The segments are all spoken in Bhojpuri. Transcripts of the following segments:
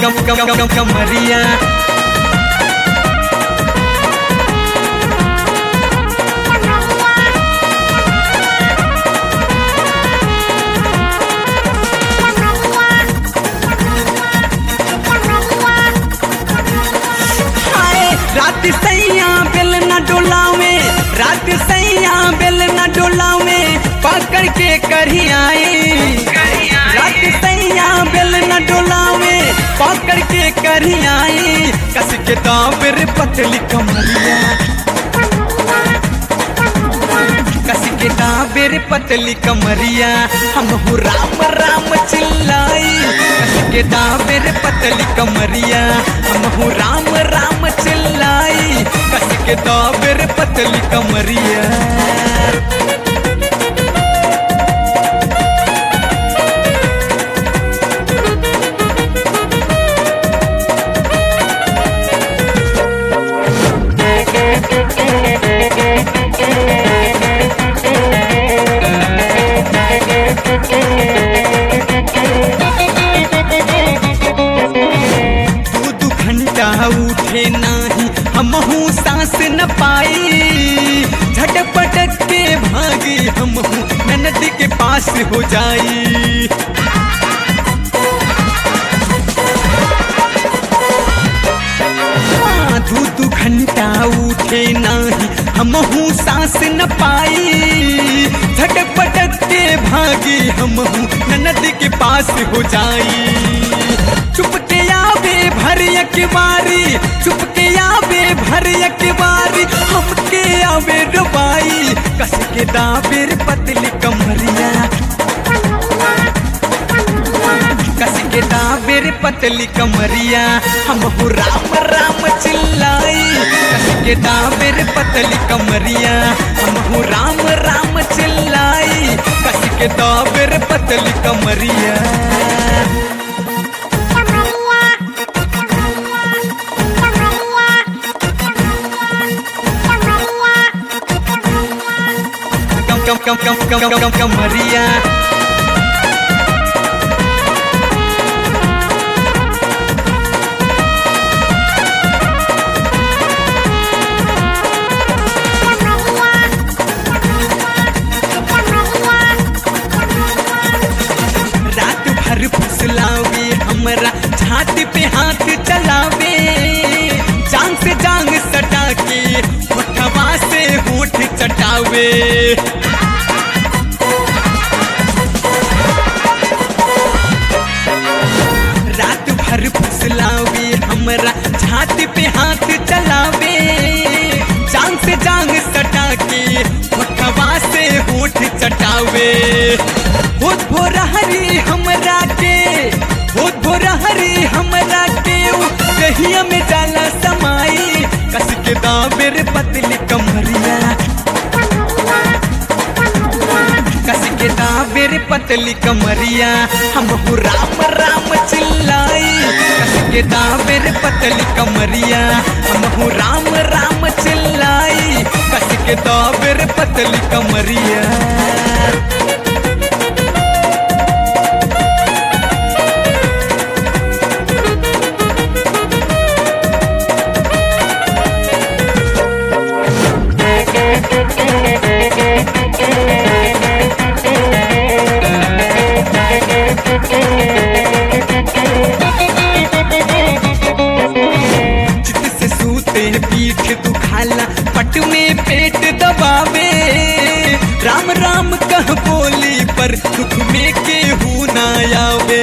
कम कम कम कम कमरिया हाय रात सैया बेल न डोलावे रात सैया बेल न डोलावे पकड़ के करी आए रात सैया बेल न डोलावे पकड़ के करी आए कस के दाबर पतली कमरिया कस के दाबर पतली कमरिया हम हो राम राम चिल्लाई कस के दाबर पतली कमरिया हम हो राम राम चिल्लाई कस के दाबर पतली कमरिया दू दू घंटा उठे नाही हमहू सांस न पाई झटपटक के भागी हमहू ननद के पास हो जाई हाँ, दू दू घंटा उठे नाही हमहू सांस न पाई झटपटक के भागी हमहू ननद के पास हो जाई चुप के आवे भरिया के बारी चुप के आवे भरिया के बारी हमके आवे रुबाई कस के दाबेर पतली कमरिया कस के दाबेर पतली कमरिया हम हो राम राम चिल्लाई कस के दाबेर पतली कमरिया हम हो राम राम चिल्लाई कस के दाबेर पतली कमरिया कम कम कम कम कम कम कम कमरिया रात भर फुसलावे हमरा छाती पे हाथ चलावे जांग से जांग सटा के होठवा से होठ चटावे रात भर फुसलावे हमरा छाती पे हाथ चलावे जांग से जांग सटा के होठवा से होठ चटावे होठ भोरहरी हमरा के होठ भोरहरी हमरा के उ कहिया में जाला समाई कस के दाबेर पतली कमरिया कस के दाबेर पतली कमरिया हम हो राम राम चिल्लाई कस के दाबेर पतली कमरिया हम हो राम राम चिल्लाई कस के दाबेर पतली कमरिया चित से सूते पीठ दुखाला पट में पेट दबावे राम राम कह बोली पर दुख में केहू ना आवे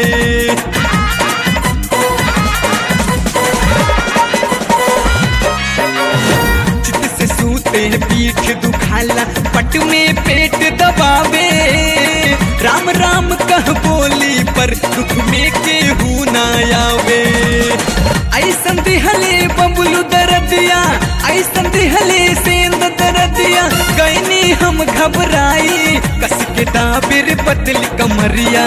चित से सूते पीठ दुखाला पट में पेट दबावे राम राम कह बोली पर दुख में केहू ना आवे ऐसन दिहले बबुलू दरदिया ऐसन दिहले सेंद दरदिया गईनी हम घबराई कस के दाबिर पतली कमरिया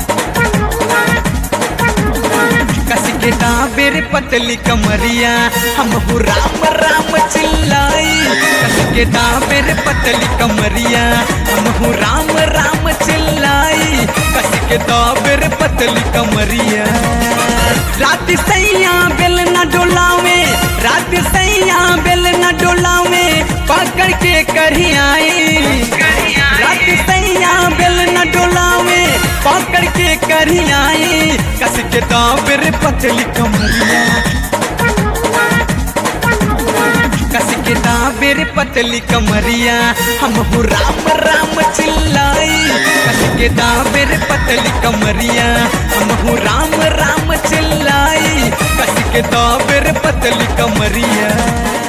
कस के दाबिर पतली कमरिया हम हो राम राम चिल्लाई कस के दाबिर पतली कमरिया हम हो राम राम चिल्लाई कस के के दाबर पतली कमरिया रात सैया बेल न डोलावे रात सैया बेल न डोलावे पकड़ के करियाए रात सैया बेल न डोलावे पकड़ के करियाए कस के दाबर पतली कमरिया कस के दाबेर पतली कमरिया हम हो राम राम चिल्लाई कस के दाबेर पतली कमरिया हम हो राम राम चिल्लाई कस के दाबेर पतली कमरिया